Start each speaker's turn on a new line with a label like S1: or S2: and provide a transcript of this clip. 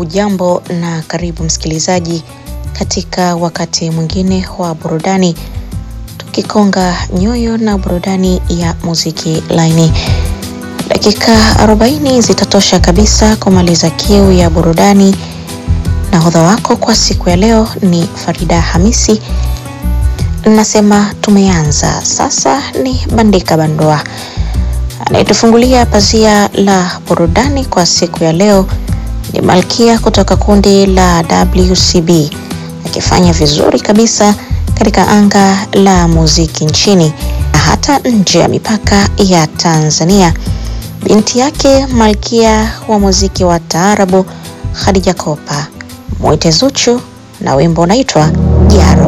S1: Hujambo na karibu msikilizaji katika wakati mwingine wa burudani, tukikonga nyoyo na burudani ya muziki laini. Dakika 40 zitatosha kabisa kumaliza kiu ya burudani. Nahodha wako kwa siku ya leo ni Farida Hamisi. Nasema tumeanza sasa, ni Bandika Bandua anayetufungulia pazia la burudani kwa siku ya leo ni Malkia kutoka kundi la WCB akifanya vizuri kabisa katika anga la muziki nchini na hata nje ya mipaka ya Tanzania. Binti yake Malkia wa muziki wa taarabu Khadija Kopa mwite Zuchu na wimbo unaitwa Jaro.